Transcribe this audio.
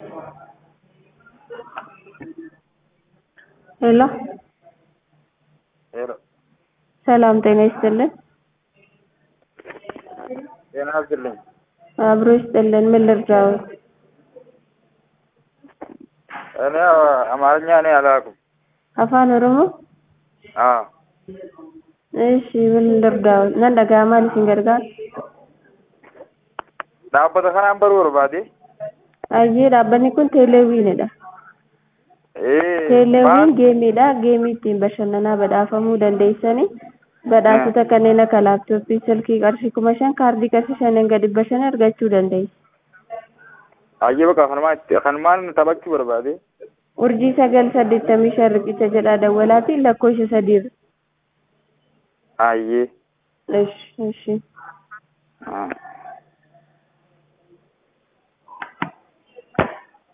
ሄሎ ሄሎ ሰላም ጤና ይስጥልን። ጤና ይስጥልኝ። አብሮ ይስጥልን። ምን ልርዳዎት? እኔ አማርኛ እኔ አላውቅም። አፋን ኦሮሞ? አዎ እሺ ምን ልርዳዎት? nan dhaga'amaa isin gargaara? dhaabbata kanaan baruu barbaade. Ayyee dhaabbanni kun teeleewwiinidha. Ee, Teeleewwiin maal? geemiidha. Geemii ittiin bashannanaa badhaafamuu dandeessanii badhaasota kanneen akka laaptooppii, silkii qarshii kuma shan, kaardii qarshii shanan gadi dhibba shan argachuu dandeessu. Hayyee bakka kanumaa itti kanumaan taphachuu barbaade. Urjii sagal saddeettamii shan riqicha jedhaa dawwalaatiin lakkoofsa sadiirra. Hayyee. Ishi ishi. Ah.